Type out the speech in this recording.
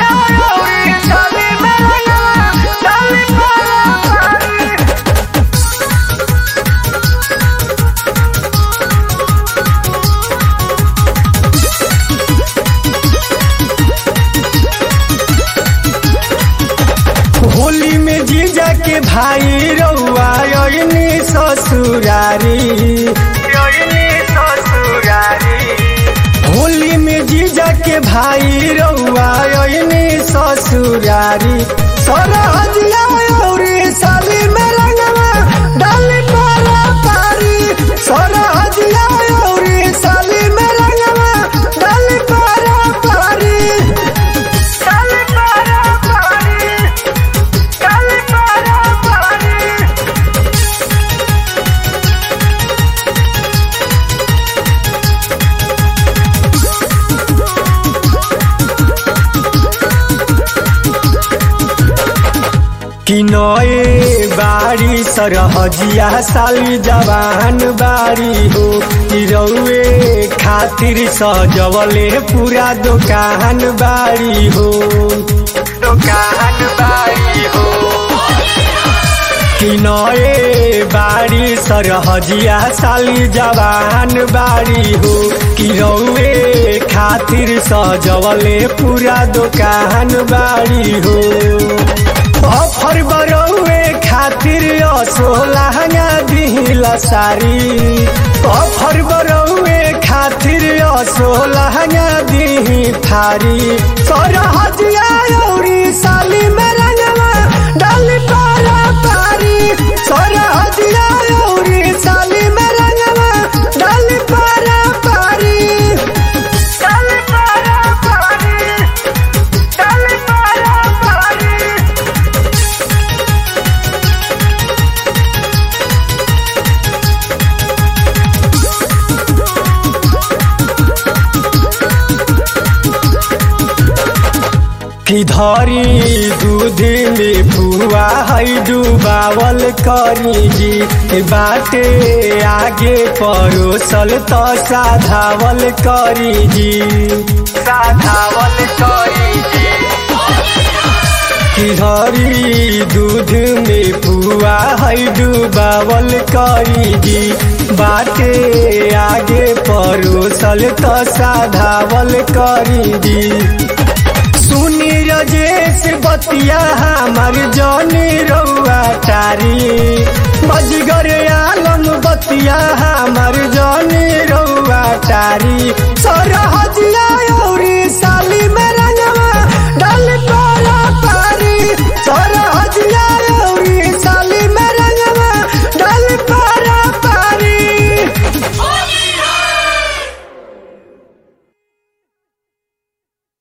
होली में जीजा के भाई रउआ अइनी ससुरारी होली में जीजा के भाई रउआ अइनी ससुरारी सरहदिया औरी साली में रंगवा डाली पारा पारी सरहदिया औरी साली में रंगवा डाली पारा पारी डाली पारा पारी डाली पारा पारी कि नए बारी सरहजिया साली जवान बारी हो कि रउए खातिर सजवले पूरा दुकान बारी हो दुकान बारी हो कि नए बारी सरहजिया साली जवान बारी हो कि रउए खातिर सजवले पूरा दुकान बारी हो अफर बरौए खातिर असो लहंगा दिहिला सारी अफर बरौए खातिर असो लहंगा दिही थारी सरहजिया औरी साली में रंगवा डाली पारा पारी सरहजिया औरी साली में रंगवा डाली पारा पारी डाली पारा पारी डाली पारा पारी कि धरी दूध में फुआ है डुबावल करी जी बाटे आगे परोसल तो साधावल करी जी साधावल करी जी कि धरी दूध में फुआ है डुबावल करी जी बाटे आगे परोसल तो साधावल करी जी सुनी रजेश बतिया हमार जनी रउआ टारी बजगर आलम बतिया हमार जनी रउआ टारी सरहजिया